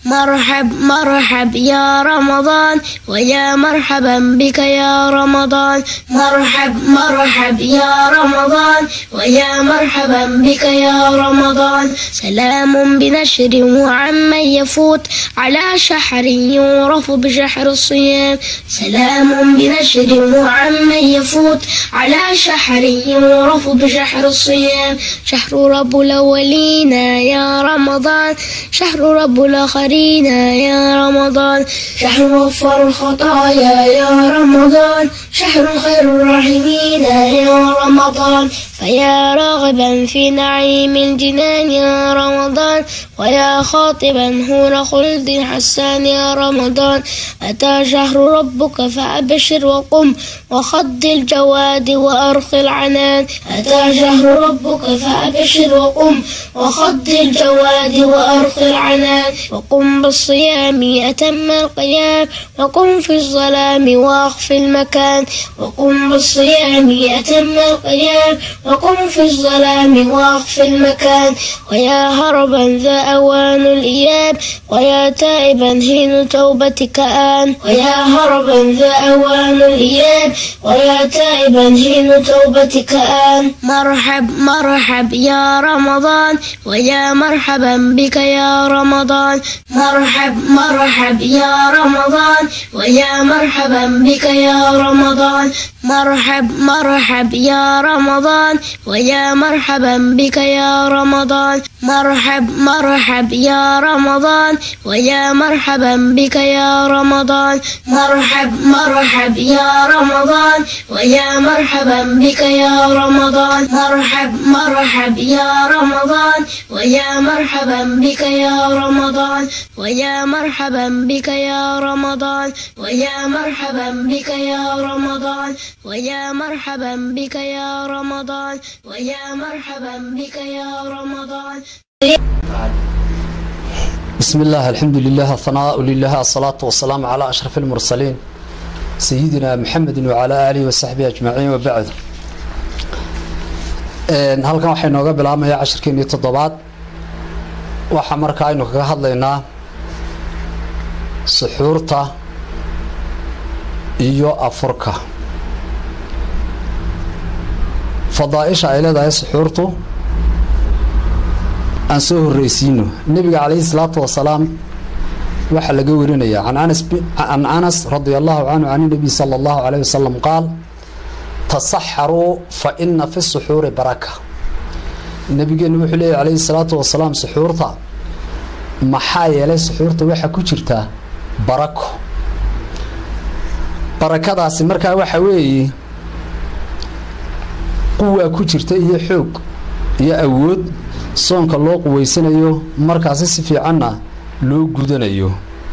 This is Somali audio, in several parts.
مرحب مرحب يا رمضان ويا مرحبا بك يا رمضان مرحب مرحب يا رمضان ويا مرحبا بك يا رمضان سلام بنشر وعمن يفوت على شحر يعرف بشحر الصيام سلام بنشر وعمن يفوت على شحر يعرف بشحر الصيام شهر رب الأولين يا رمضان شهر رب الآخرين يا رمضان شهر غفر الخطايا يا رمضان شهر خير الراحمين يا رمضان فيا راغبا في نعيم الجنان يا رمضان ويا خاطبا هور خلد حسان يا رمضان أتى شهر ربك فأبشر وقم وخض الجواد وأرخ العنان أتى شهر ربك فأبشر وقم وخض الجواد وأرخ العنان وقم بالصيام أتم القيام وقم في الظلام وأخفي المكان وقم بالصيام أتم القيام وقم في الظلام وأخفي المكان ويا هربا ذا أوان الإياب ويا تائبا حين توبتك آن ويا هربا ذا أوان الإياب ويا تائبا حين توبتك آن مرحب مرحب يا رمضان ويا مرحبا بك يا رمضان مرحب مرحب يا رمضان ويا مرحبا بك يا رمضان مرحب مرحب يا رمضان ويا مرحبا بك يا رمضان مرحب مرحب يا رمضان ويا مرحبا بك يا رمضان مرحب مرحب يا رمضان ويا مرحبا بك يا رمضان مرحب مرحب يا رمضان ويا مرحبا بك يا رمضان ويا مرحبا بك يا رمضان ويا مرحبا بك يا رمضان ويا مرحبا بك يا رمضان ويا مرحبا بك يا رمضان بسم الله الحمد لله الثناء لله الصلاة والسلام على أشرف المرسلين سيدنا محمد وعلى آله وصحبه أجمعين وبعد halkan waxay nooga bilaabmayaa cashirkeenii toddobaad waxaa markaa aynu kaga hadlaynaa suxuurta iyo afurka fadaaisha ay leedahay suxuurtu aan soo horreysiino nebiga calayhi salaatu wasalaam waxaa laga warinaya can anas radia allahu canhu can nabiy sala allahu calayh wasalam qaal tasaxaruu fa ina fi suxuuri baraka nabigeenu wuxuu leeyahy calayhi salaatu wasalaam suxuurta maxaa yeelay suxuurta waxaa ku jirtaa barako barakadaasi markaa waxa weeye quwaa ku jirta iyo xoog iyo awood soonka loo quweysanayo markaasi si fiicanna loo gudanayo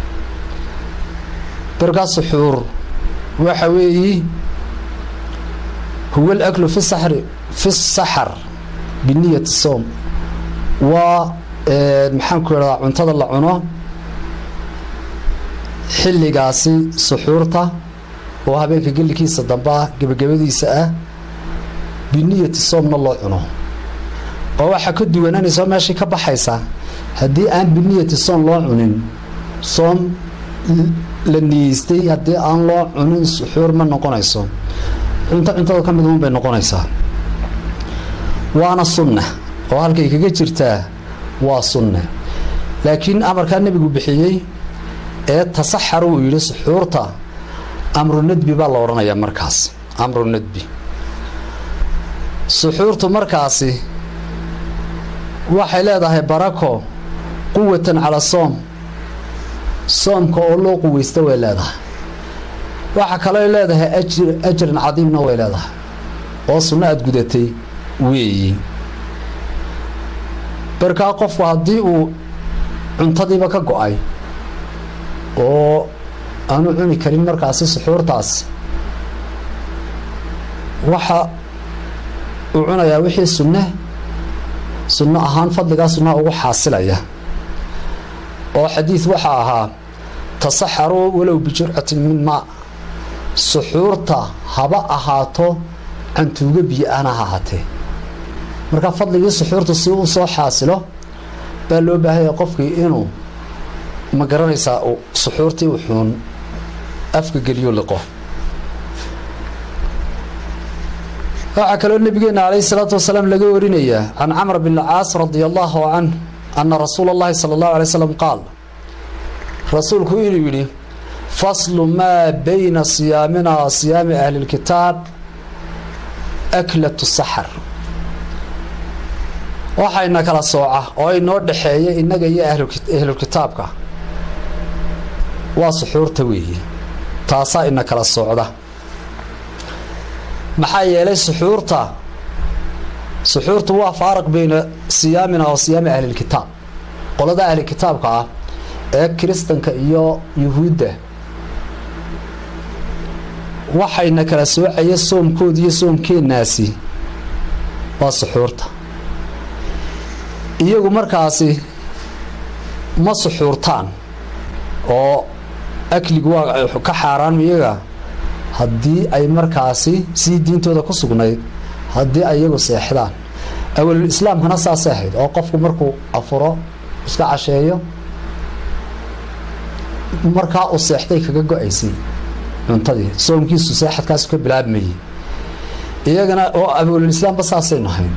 barkaa suxuur waxa weeye huwa alaklu fi saxri fi saxar biniyati soom waa maxaan ku idhahdaa cuntada la cuno xilligaasi suxuurta oo habeenka gellikiisa dambe ah gebagabadiisa ah biniyati soomna loo cuno oo waxaa ka duwanaanaysa meeshii ka baxaysa haddii aan biniyati soom loo cunin soom la niyeystay haddii aan loo cunin suxuur ma noqonayso cunto cuntada ka mid uun bay noqonaysaa waana sunna oo halkay kaga jirtaa waa sunne laakiin amarkaa nebigu bixiyey ee tasaxar uu yidhi suxuurta amru nadbi baa la odhanayaa markaas amru nadbi suxuurtu markaasi waxay leedahay barako quwatan cala soom soomka oo loo quweysta way leedahay waxaa kaloo leedahay ajr ajran cadiimna way leedahay oo sunno aada gudatay weeyi barkaa qofku haddii uu cuntadiiba ka go-ay oo aanu cuni karin markaasi suxuurtaas waxa uu cunayaa wixii sunne sunno ahaan fadligaa sunnaha ugu xaasilaya oo xadiid waxaa ahaa tasaxaruu walow bijurcatin min maa suxuurta haba ahaato cantuuga biyo ahna ha ahaatee marka fadligii suxuurta si uu soo xaasilo baa loo baahanya qofkii inuu ma garanaysaa uu suxuurtii wuxuun afka geliyo liqo waxaa kaloo nabigeena calayhi salaatu wasalaam laga warinayaa can camr bn caas radia allahu canh ana rasuula اllahi sala اllahu alay slam qaal rasuulku inuu yidhi faslu maa bayna siyaamina wa siyaami ahli اlkitaab aklatu saxar waxayna kala sooca oo inoo dhexeeya innaga iyo ahlulkitaabka waa suxuurta weeye taasaa ina kala socda maxaa yeelay suxuurta suxuurtu waa faaraq bayna siyaamina wa siyaami ahlilkitaab qolada ahlilkitaabka ah ee kiristanka iyo yuhuudda waxayna kala soocaya soomkooda iyo soomkeenaasi waa suxuurta iyagu markaasi ma suxuurtaan oo akligu waa ka xaaraan iyaga haddii ay markaasi sii diintooda ku sugnayd haddii ay iyagu seexdaan awalul islaamkana saasay ahayd oo qofku markuu afuro iska casheeyo markaa uu seexday kaga go-aysay cuntadii soomkiisu seexadkaasu ka bilaabmayay iyagana oo awalul islaamba saasaynu ahayn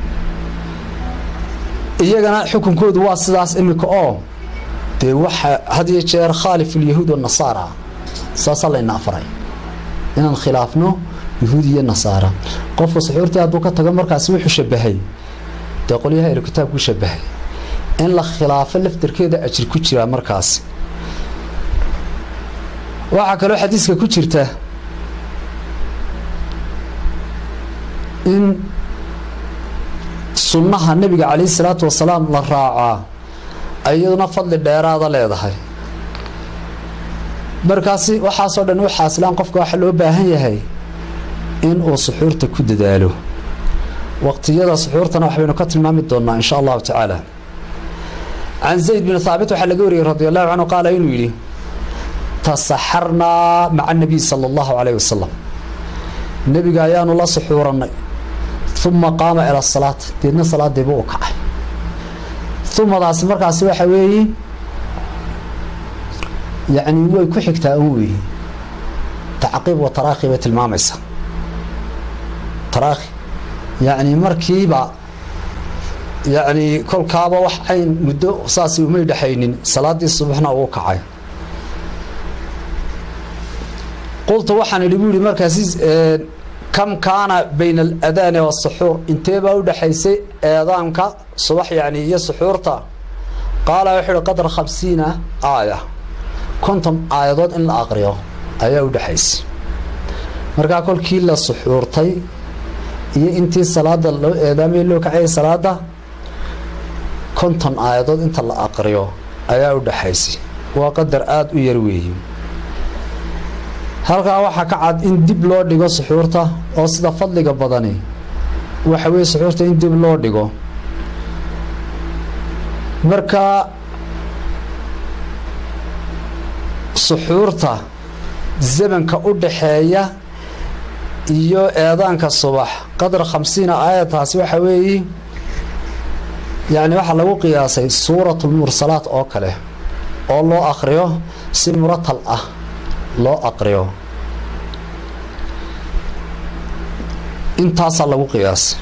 iyagana xukunkoodu waa sidaas imika oo dee waxa had iyo jeer khaalif ulyahuud wanasaara saasaa layna afaray inaan khilaafno yahuud iyo nasaara qofka suxuurtii hadduu ka tago markaasi wuxuu shabahay dee qolyaha elu kitaabku shabahay in la khilaafo laftarkeeda ajir ku jiraa markaasi waxaa kaloo xadiiska ku jirta in sunnaha nebiga calayhi salaatu wasalaam la raacaa iyaduna fadli dheeraada leedahay markaasi waxaasoo dhan u xaasilaan qofka waxaa loo baahan yahay in uu suxuurta ku dadaalo waqtiyada suxuurtana waxbaynu ka tilmaami doonaa insha allahu tacaala can zayd bin haabit waxaa laga wariyey radi allahu canhu qaala inuu yidhi tasaxarnaa maca nabiy sala allahu calayh wasalam nebiga ayaanu la suxuurannay uma qaama ila salaat deedna salaadiiba u kacay umadaasi markaasi waxa weeye yacni way ku xigtaa un weeye tacqiib wa taraakhi bay tilmaamaysaa taraakhi yacni markiiba yacni kolkaaba wax cayn muddo saasi umay dhexaynin salaaddii subaxna uu kacay qultu waxaan idhi bu yihi markaasi kam kaana bayna aladaani waasuxuur intee baa u dhexaysay eedaanka subax yacni iyo suxuurta qaala wuxuu ihi qadra khamsiina aaya konton aayadood in la aqriyo ayaa u dhexaysay markaa kolkii la suxuurtay iyo intii salaada loo eedaamay loo kacayay salaada konton aayadood inta la aqriyo ayaa u dhexaysay waa qadar aada u yar weeye halkaa waxaa ka cad in dib loo dhigo suxuurta oo sida fadliga badani waxa weeye suxuurta in dib loo dhigo marka suxuurta zamanka u dhaxeeya iyo eedaanka subax qadra khamsiina aayadtaasi waxa weeye yacni waxaa lagu qiyaasay suuratulmursalaat oo kale oo loo aqriyo si muratal ah loo aqriyo intaasaa lagu qiyaasay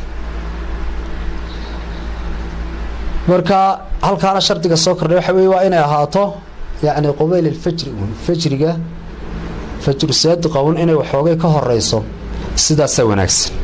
marka halkaana shardiga soo kordhay waxa weye waa inay ahaato yacni qubayl alfajri un fajriga fajru saadiqa un inay waxoogay ka horeyso sidaasaa wanaagsan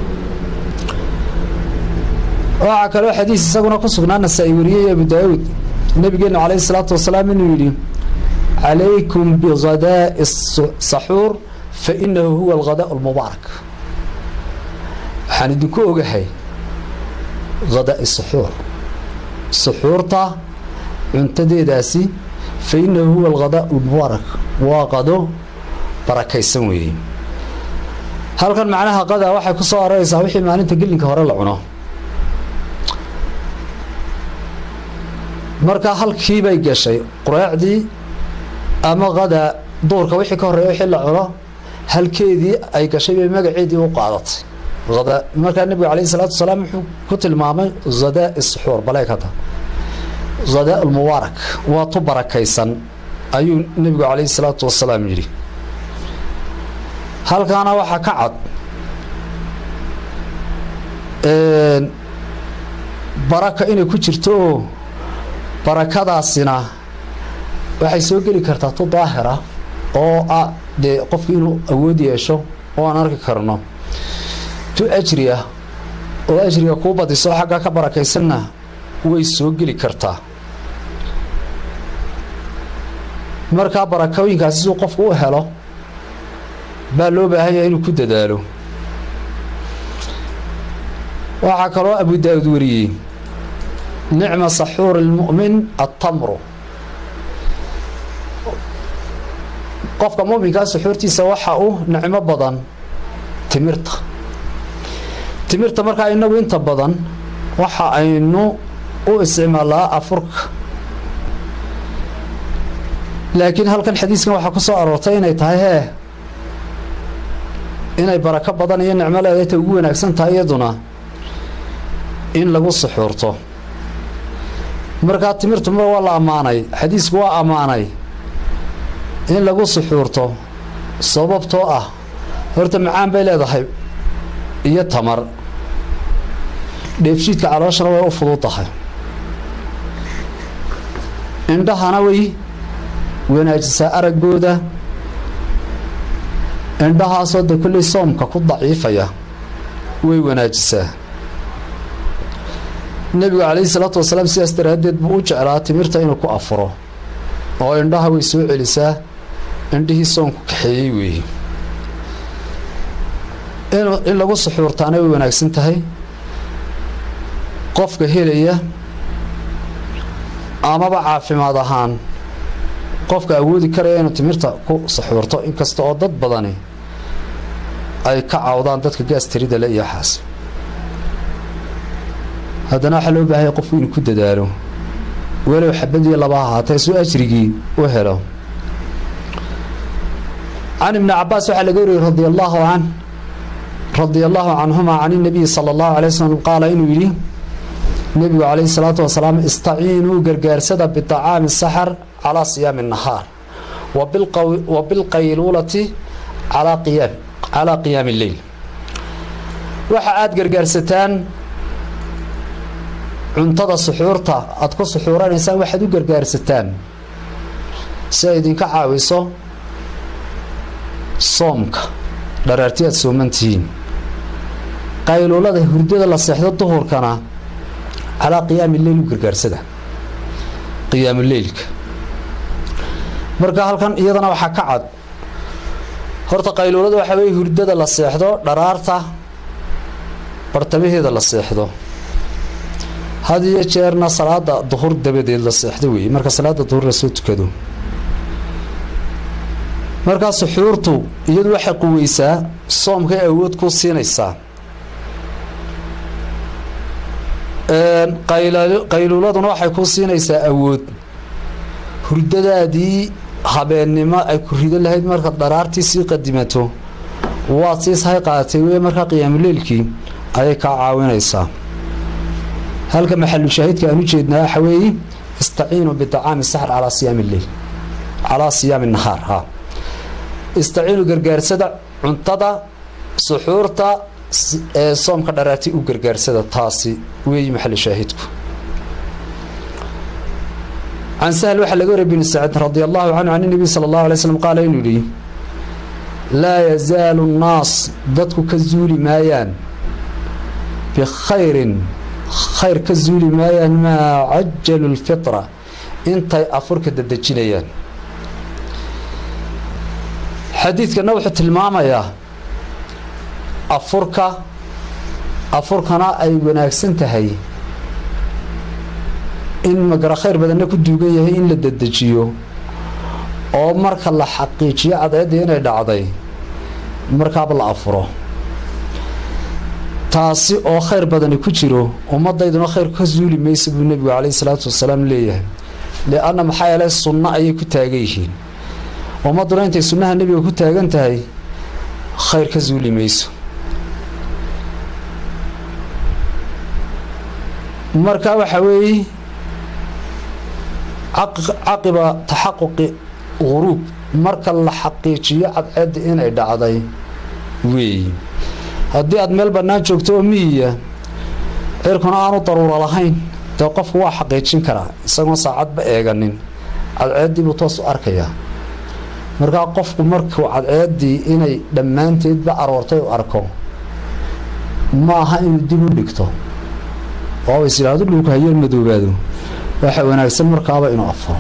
waxaa kaloo xadiis isaguna ku sugnaa nasaa-i wariyey abu daawuud nabigeenu calayhi salaatu wasalaam inuu yidhi calaykum bighadaa'i saxuur fa inahu huwa alghadaa almubaarak waxaan idinku ogahay hadaa'i saxuur suxuurta cuntadeedaasi fa inahu huwa alghadaa almubaarak waa qado barakaysan weeye halkan macnaha qadaa waxay ku soo aroraysaa wixii maalinta gelinka hore la cuno marka halkii bay gashay quraacdii ama qadaa duurka wixii ka horreeya wixii la cuno halkeedii ay gashay bay magaceedii u qaadatay ada markaa nebigu calayhi salaatu wasalaam wuxuu ku tilmaamay hadaa suxuur baleekata hadaa almubaarak waa tu barakaysan ayuu nebigu calayhi salaatu wasalaam yidhi halkaana waxaa ka cad baraka inay ku jirto oo barakadaasina waxay soo geli kartaa tu daahira oo ah dee qofku inuu awood yeesho oo aan arki karno tu ajri ah oo ajriga kuu badiso xaggaa ka barakaysanna way soo geli kartaa markaa barakooyinkaasi siduu qofku u helo baa loo baahan yahay inuu ku dadaalo waxaa kaloo abu daa'uud wariyey nicma saxuuri lmu'min attamru qofka mu'minkaa suxuurtiisa waxa u nicmo badan timirta timirta markaa inagu inta badan waxa aynu u isticmaalaa afurka laakiin halkan xadiiskan waxaa ku soo aroortay inay tahay hee inay barako badan iyo nicmo leedahay ta ugu wanaagsan tahay iyaduna in lagu suxuurto markaa timirtu mar waa la ammaanay xadiisku waa ammaanay in lagu suxuurto sababtoo ah horta macaan bay leedahay iyo tamar dheefshiidka calooshana way u fudud tahay indhahana way wanaajisaa araggooda indhahaasoo de kolley soomka ku daciifaya way wanaajisaa nebigu calayhi salaatu wasalaam sidaas daraaddeed buu u jeclaa timirta inuu ku afuro oo indhaha way soo celisaa indhihii soonku kaxeeyey weeye in lagu suxuurtaana way wanaagsan tahay qofka helaya amaba caafimaad ahaan qofka awoodi karaya inuu timirta ku suxuurto inkasta oo dad badani ay ka cawdaan dadka gaastirida le iyo waxaas haddana waxaa loo baahanya qofku inuu ku dadaalo walow xabadii laba ahaatee suu ajrigii u helo can ibni cabaas waxaa laga wariyey radi allaahu can radia allaahu canhuma can inabiyi sala allahu alay wasalam qaala inuu yidhi nebigu calayhi salaatu wasalaam istaciinuu gargaarsada biطacaami saxar calaa siyaami nahaar wa bilqayluulati calaa qiyaam calaa qiyaami lleyl waxa aada gargaarsataan cuntada suxuurta aada ku suxuuranaysaan waxaad u gargaarsataan si ay idinka caawiso soomka dharaarti aad sooman tihiin qayluulada hurdada la seexdo duhurkana calaa qiyaami leyl u gargaarsada qiyaamuleylka marka halkan iyadana waxaa ka cad horta qayluulada waxaa weeye hurdada la seexdo dharaarta bartamaheeda la seexdo had iyo jeerna salaada duhur dabadeed la seexdo weeye marka salaada duhur lasoo tukado markaa suxuurtu iyadu waxay quweysaa soomkay awood ku siinaysaa qayluuladuna waxay ku siinaysaa awood hurdadaadii habeennimo ay ku rido lahayd markaad dharaartii sii qadimato waad sii sahay qaadatay wey markaa qiyaamuleylkii ayay kaa caawinaysaa halka maxalu shaahidka aan u jeednaa waxa weeye istaciinuu biطacaami saxr calaa siyaami lleyl calaa siyaami nahaar ha istaciinu gargaarsada cuntada suxuurta ee soomka dharaarti u gargaarsada taasi weeyi maxalu shaahidku can sahl waxaa laga wariya bn sacd radi allahu canhu can nebiy sala allahu alay slm qaala inuu yihi laa yazaalu nnaas dadku ka zuuli maayaan bikhayrin khayr ka zuuli maayaan maa cajalu lfitra intay afurka dadejinayaan xadiidkana wuxuu tilmaamayaa afurka afurkana ay wanaagsan tahay in magara khayr badanna ku duugan yahay in la dedejiyo oo marka la xaqiijiyo cadceeddii inay dhacday markaaba la afuro taasi oo khayr badani ku jiro ummadayduna khayr ka zuuli maysa buu nebigu calayhi salaatu wasalaam leeyahay lianna maxaa yeele sunno ayay ku taagan yihiin ummadduna intay sunnaha nebiga ku taagan tahay khayr ka zuuli mayso marka waxaa weeye caqiba taxaquqi guruub marka la xaqiijiyo cadceedda inay dhacday weeyi haddii aad meel bannaan joogto oo miyiya cirkuna aanu daruuro lahayn dee qofku waa xaqiijin karaa isagoon saacadba eeganin cadceeddii buu toos u arkayaa markaa qofku markuu cadceeddii inay dhammaanteedba aroortay u arko ma aha inuu dib u dhigto oo is yidhaahdo dhulku hayeen madoobaado waxa wanaagsan markaaba inuu afuro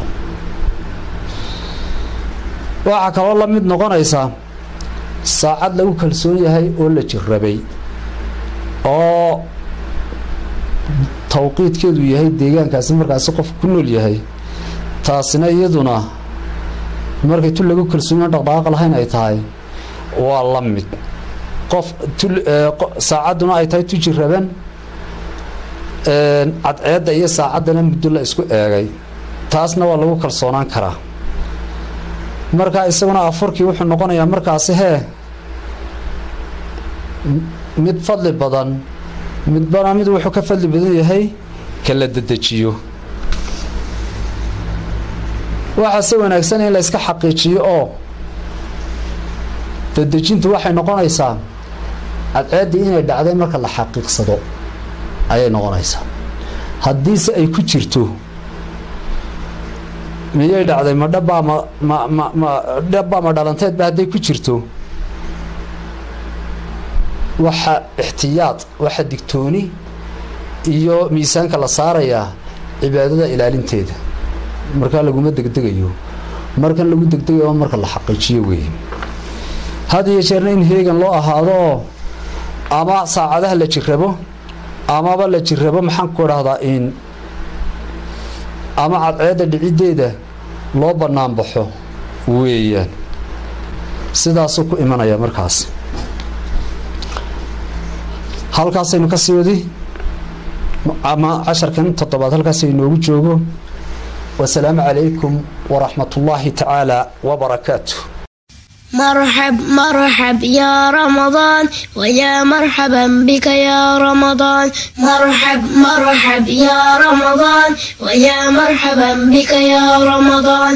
waxaa kaloo la mid noqonaysaa saacad lagu kalsoon yahay oo la jirrabay oo tawqiidkeedu yahay deegaankaasi markaasi qofku ku nool yahay taasina iyaduna markay tu lagu kalsoonyahan dhaqdhaqaaq lahayn ay tahay waa la mid qof saacadduna ay tahay tu jirraban cadceedda iyo saacaddana muddo la isku eegay taasna waa lagu kalsoonaan karaa markaa isaguna afurkii wuxuu noqonayaa markaasi hee mid fadli badan midbana mid wuxuu ka fadli badan yahay ka la dedejiyo waxaa se wanaagsan in la yska xaqiijiyo oo dedejintu waxay noqonaysaa cadceeddii inay dhacday marka la xaqiiqsado ayay noqonaysaa haddiise ay ku jirto miyay dhacday ma dhabbaa ma ma ma ma dhabbaa ma dhalanteedba hadday ku jirto waxa ixtiyaad waxa digtooni iyo miisaanka la saarayaa cibaadada ilaalinteeda markaa laguma degdegayo markan lagu degdegayo marka la xaqiijiyo weeye had iyo jeerna in heegan loo ahaado oo ama saacadaha la jirrabo amaba la jirrabo maxaan ku idhahdaa in ama cadceedda dhiciddeeda loo bannaan baxo weeyaan sidaasuu ku imanaya markaas halkaasaynu ka sii wadi ama casharkan toddobaad halkaasay inoogu joogo wasalaamu calaykum waraxmat ullaahi tacaala wabarakaatu مرحب مرحب يا رمضان ويا مرحبا بك يا رمضان مرحب مرحب يا رمضان ويا مرحبا بك يا رمضان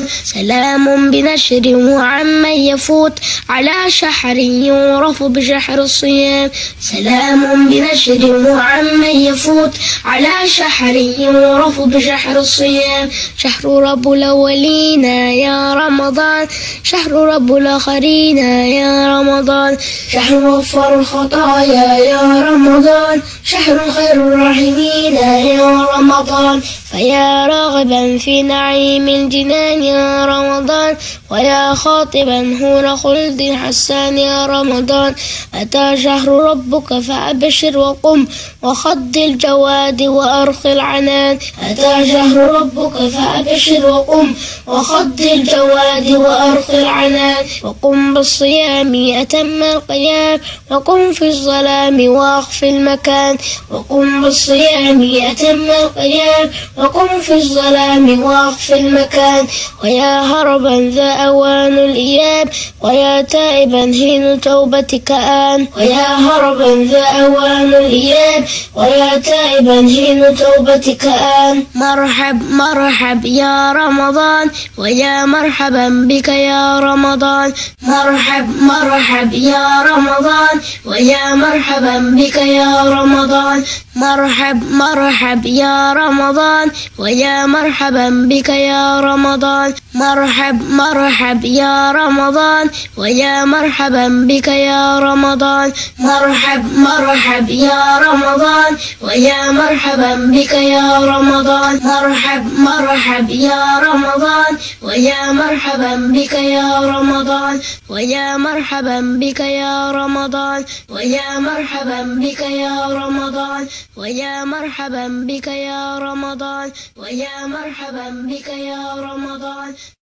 سلام بنشر وعمن يفوت على شحر يعرف بشحر الصيام سلام بنشر وعمن يفوت على شحر يعرف بشحر الصيام شهر رب الأولين يا رمضان شهر رب الآخرين يا رمضان شهر غفر الخطايا يا رمضان شهر خير الراحمين يا رمضان فيا راغبا في نعيم الجنان يا رمضان ويا خاطبا هون خلد حسان يا رمضان أتى شهر ربك فأبشر وقم وخض الجواد وأرخ العنان أتى شهر ربك فأبشر وقم وخض الجواد وأرخ العنان وقم بالصيام أتم القيام وقم في الظلام وأخف المكان وقم بالصيام أتم القيام وقم في الظلام وأخف المكان ويا هربا ذا أوان الإياب ويا تائبا حين توبتك آن ويا هربا ذا أوان الإياب ويا تائبا حين توبتك آن مرحب مرحب يا رمضان ويا مرحبا بك يا رمضان مرحب مرحب يا رمضان ويا مرحبا بك يا رمضان مرحب مرحب يا رمضان ويا مرحبا بك يا رمضان مرحب مرحب يا رمضان ويا مرحبا بك يا رمضان مرحب مرحب يا رمضان ويا مرحبا بك يا رمضان مرحب مرحب يا رمضان ويا مرحبا بك يا رمضان ويا مرحبا بك يا رمضان ويا مرحبا بك يا رمضان ويا مرحبا بك يا رمضان ويا مرحبا بك يا رمضان